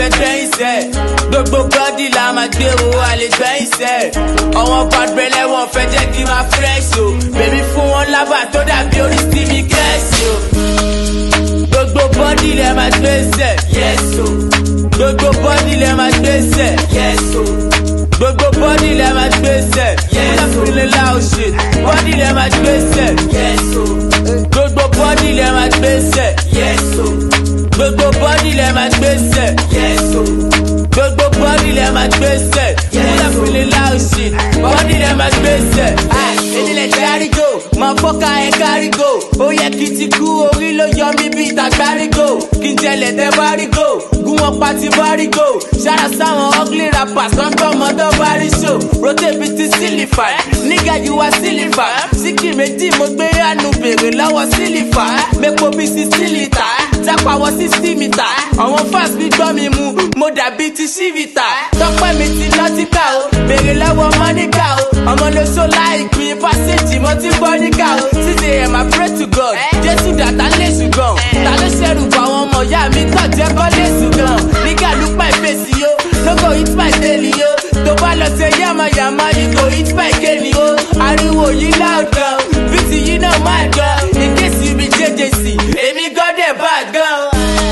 fẹ́ gbẹ́yìn sẹ́ gbogbo bọ́dì la máa gbé o a lè gbẹ́yìn sẹ́ ọ̀wọ́n pàdùrẹ́lẹ̀ wọn fẹ́ jẹ́ kí n máa fresh o bèbí fún wọn lábà tó dàbí orí stevie gẹ̀ẹ́sì o gbogbo bọ́dì lẹ máa gbé sẹ́ yes o gbogbo bọ́dì lẹ máa gbé sẹ́ yes o gbogbo bọ́dì lẹ máa gbé sẹ́ yes o fúnilẹ̀ la ò ṣe bọ́dì lẹ máa gbé sẹ́ yes o gbogbo bọ́dì lẹ máa gbé sẹ́ yes o gbogbo bọ́dì lẹ máa gbé sẹ́ yes o gbogbo bọ́dì lẹ máa gbé sẹ́ yes o fúnilẹ̀ la ò ṣe bọ́dì lẹ máa gbé sẹ́. enílẹ̀ járígò máa fọ́ka ẹ̀ kárígò ó yẹ kí n ti kú orí ló yọ mí bí ìtàgbárígò kí n jẹlẹ̀ tẹ́ bárígò gún wọn pa ti bárígò ṣára sáwọn ugly rappers wọn gbọ́ ọmọdé báríṣò rotate bíi ti sílífà nígà yìí wá sílífà síkì méjì mo gbé àánú bèrè lọ́wọ́ sílífà mẹ́pọ̀ bíi sixty litre jápawọ́ sixty mítà àwọn fans mi gbọ́ mi mu mo dàbí ti ṣífìtà tọ́pẹ́ mi ti lọ́tíkà o bèrè lọ́wọ́ mọ́níkà o ọmọ ló so láìpín pásíjì mo ti gbọ́ níkà o sísè ẹ̀ máa pray to God jésù dàtà lè ṣùgbọ́n ta ló ṣẹ̀rù bọ̀ àwọn ọmọ ìyá mi kàn jẹ́ kọ́ lè ṣùgbọ́n nígà ló pa ìfèsì yo no go hit my daily yo tó bá lọ sí yamayama you go hit my kéènì o ariwo yìí loud gan bíìtì yìí náà máa gan in case you be jjc èmi gan dẹ̀ bá gan.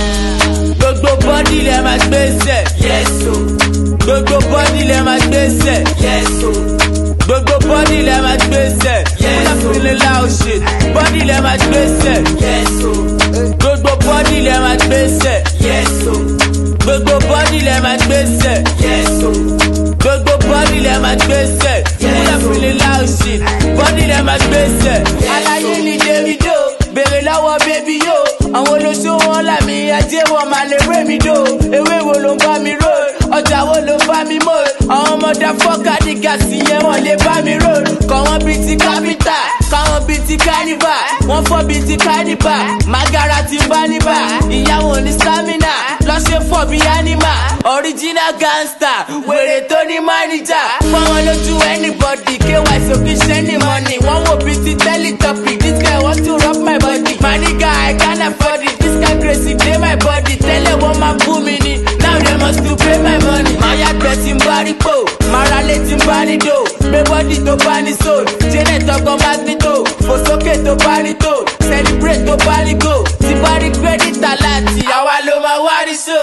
gbogbo bọ́dì lẹ máa gbé sẹ̀ yes o gbogbo bọ́dì lẹ máa gbé sẹ̀ yes o gbogbo bọ́dì lẹ máa gbé sẹ̀ yes o fúnilẹ̀ la ò ṣe bọ́dì lẹ máa gbé sẹ̀ yes o gbogbo bọ́dì lẹ máa gbé sẹ̀ yes o gbogbo bọ́dì lẹ máa gbé sẹ̀ yes o gbogbo bọ́dì lẹ máa gbé sẹ̀ yes o fúnilẹ̀ la ò ṣe bọ́dì lẹ máa gbé sẹ̀. aláyé ni davido bèrè lọ́wọ́ bébí yó àwọn olóṣó wọn làmì ajé wọn máa lè ré mi dò ewé wo ló ń bá mi rò ọjà wo ló bá mi mọ̀ àwọn ọmọdé fọ́ọ̀kà ní gàsì yẹn wọ́n lè bá mi rò kọ́ wọn bíi ti kápítà káwọn bíi ti kánífà wọ́n fọ́ bíi ti kánífà magara ti bá níbà ìyàwó ní stamina lọ́sẹ̀ fọ́ bíi anima original gangster wèrè tó ní mánìjà fọwọ́n lójú anybody ky sókè ṣẹ́ni mọ́nì wọ́n wò bíi ti teletubby this guy want to rub my body my nigga I can't afford it this guy crazy dey my body tẹ́lẹ̀ wọ́n máa bú mi ni now they must to pay my money. máa yàgbẹ́ tí ń bá rí pò máa ra lé tí ń bá rí dò gbé bọ́dì tó bá ní soul janet ọkọ̀ magnito fò sókè tó bá rí tó celebrate tó bá rí go tí bá rí credit aláàtì àwa ló máa wá rí so.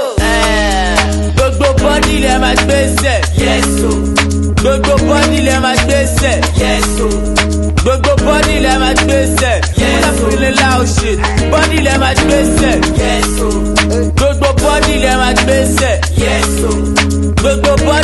gbogbo bọ́dì lẹ máa gbé sẹ̀ yes o gbogbo bọ́dì lẹ máa gbé sẹ̀ yes o gbogbo bọ́dì lẹ máa gbé sẹ̀ yes o fúnilẹ̀ la ò ṣe bọ́dì lẹ máa gbé sẹ̀ yes o gbogbo bọ́dì lẹ máa gbé sẹ̀ yes o gbogbo bọ́dì.